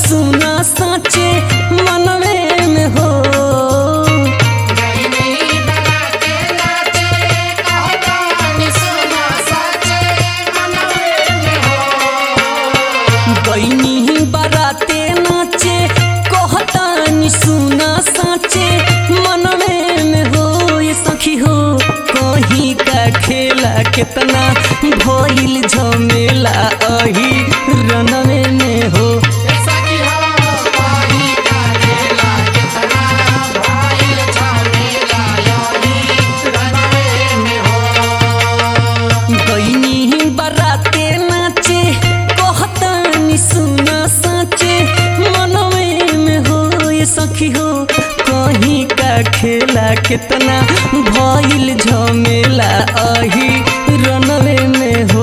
सुना साचे मनवे में हो गईनी बाराते नाचे कहतानी सुना साचे मनवे में हो ये सखी हो कहीं का खेला कितना भइल झमेला अही रनवे में हो गईनी बाराते नाचे कहतानी सुना साचे मनवे में हो ये सखी हो कहीं का खेला कितना भइल झमेला अही रनवे में हो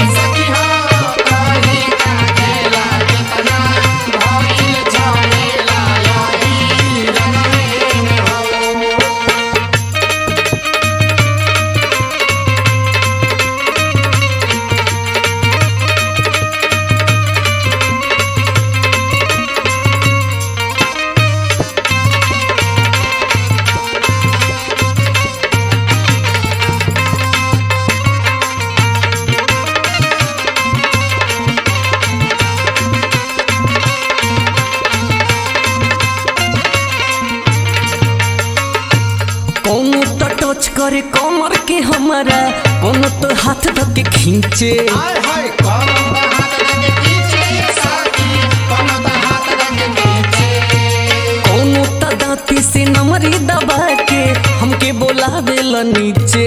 कौनो तो टच करे कमर के हमारा कौनो तो हाथ धके खींचे कौनो तो दांती से नमरी दबा के हमके बोलावेला नीचे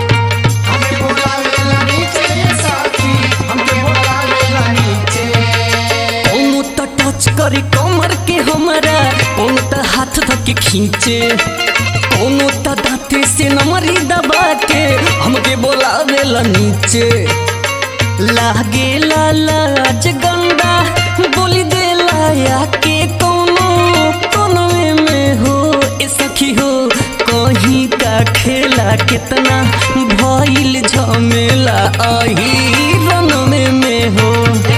कौनो तो टच करे कमर के हमारा कौनो तो हाथ धके खींचे कौनो तो दांती से नमरी दबा के हमके बोलावेला नीचे लागे लाज गंदा बोली दे लाया के कोनो कोनवे में हो ए सखी हो कहीं का खेला कितना भइल झमेला अही रनवे में हो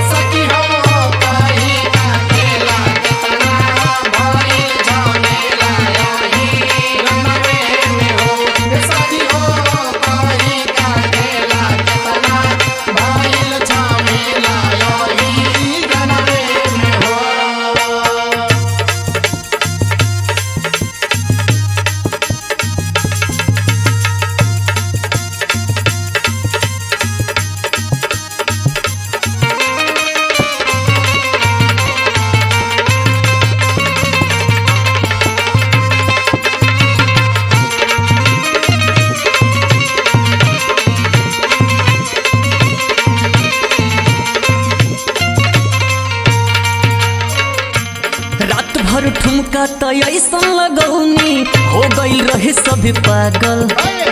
रात भर ठुमका त ऐसन लगौनी हो गइल रहे सभी पागल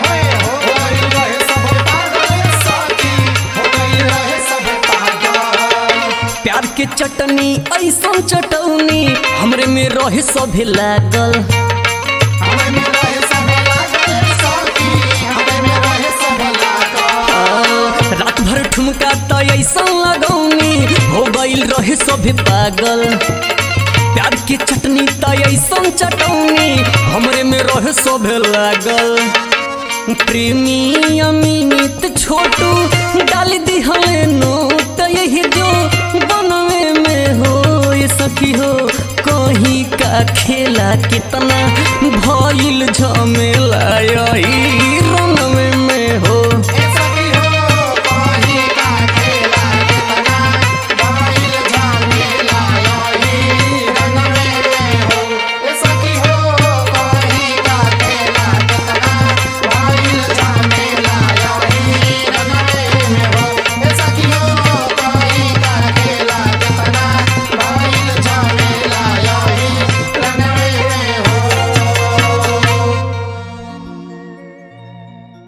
प्यार के चटनी ऐसन चटौनी हमरे में रहे सभी लागल रात भर ठुमका त ऐसन लगौनी हो गइल रहे सभी पागल प्यार के चटनी त ऐसन चटौनी हमरे में रहे सभे लागल प्रेमी अमित छोटू डाल दिहले नोट यही जो बनवे में हो ये सखी हो कहीं का खेला कितना भइल झमेला यही